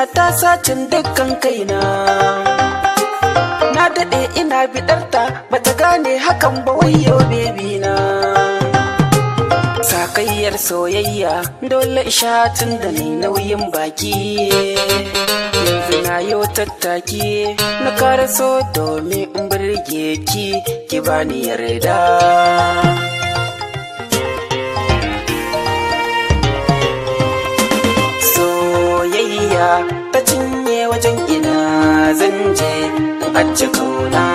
ta sacin dukkan kaina na daɗe ina biɗarta bata gane hakan ba wayo bebi na sakayyar soyayya dole ishatin da ni nauyin baki yanzu na yo tattaki na kara so domin in birge ki ki bani yarda soyayya ta cinye wajen ina zan je in ajiye kauna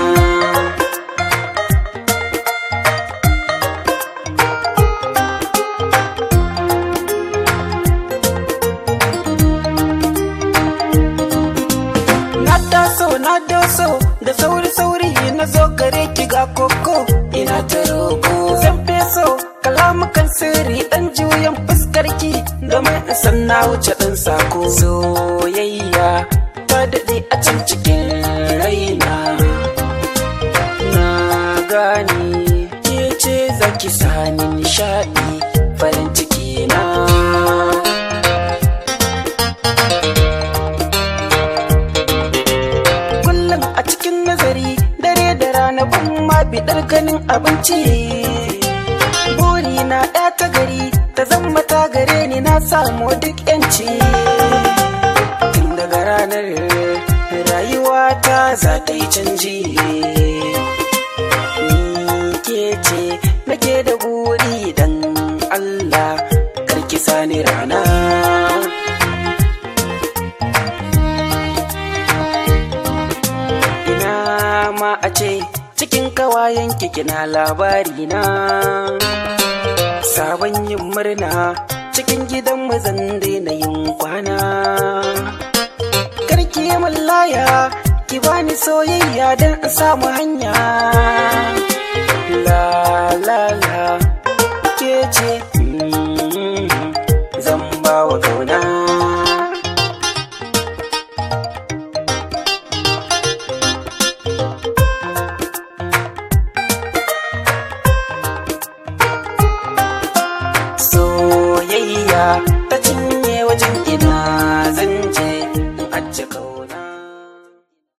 na taso na doso da sauri sauri na zo gare ki ga koko ina ta roko zan feso kalamukan sirri dan juyan fuskar ki domin in san na wuce dan sako soyayya ta daɗe a can cikin raina na gane ke ce zaki sani nishaɗi farin ciki na kullum a cikin nazari dare da rana ban ma biɗar ganin abinci buri na ɗaya ta gari ta zama ta gare ni na samu duk yanci tun daga ranar rayuwa ta za ta yi canji ni ke ce nake da buri dan Allah karki sani rana ina ma a ce cikin kawayen kina labari na sabon yin murna cikin gidan mazan daina yin kwana karki yi laya ki bani soyayya don in samu hanya la